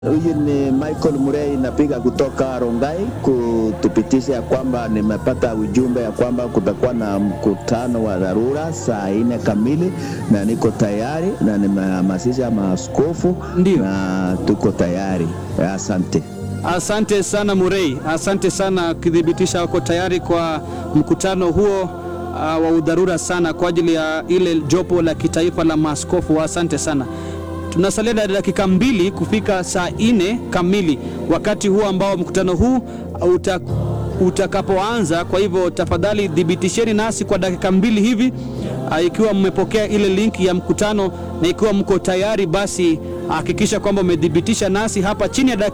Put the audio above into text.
Huyu ni Michael Murray, napiga kutoka Rongai kutupitisha ya kwamba nimepata ujumbe ya kwamba kutakuwa na mkutano wa dharura saa nne kamili, na niko tayari na nimehamasisha maaskofu Ndio. na tuko tayari. Asante. Asante sana Murray, asante sana kuthibitisha wako tayari kwa mkutano huo uh, wa udharura sana kwa ajili ya ile jopo la kitaifa la maaskofu. Asante sana. Tunasalia na dakika mbili kufika saa nne kamili, wakati huo ambao mkutano huu uta, utakapoanza. Kwa hivyo tafadhali thibitisheni nasi kwa dakika mbili hivi uh, ikiwa mmepokea ile link ya mkutano na ikiwa mko tayari, basi hakikisha kwamba umethibitisha nasi hapa chini ya dakika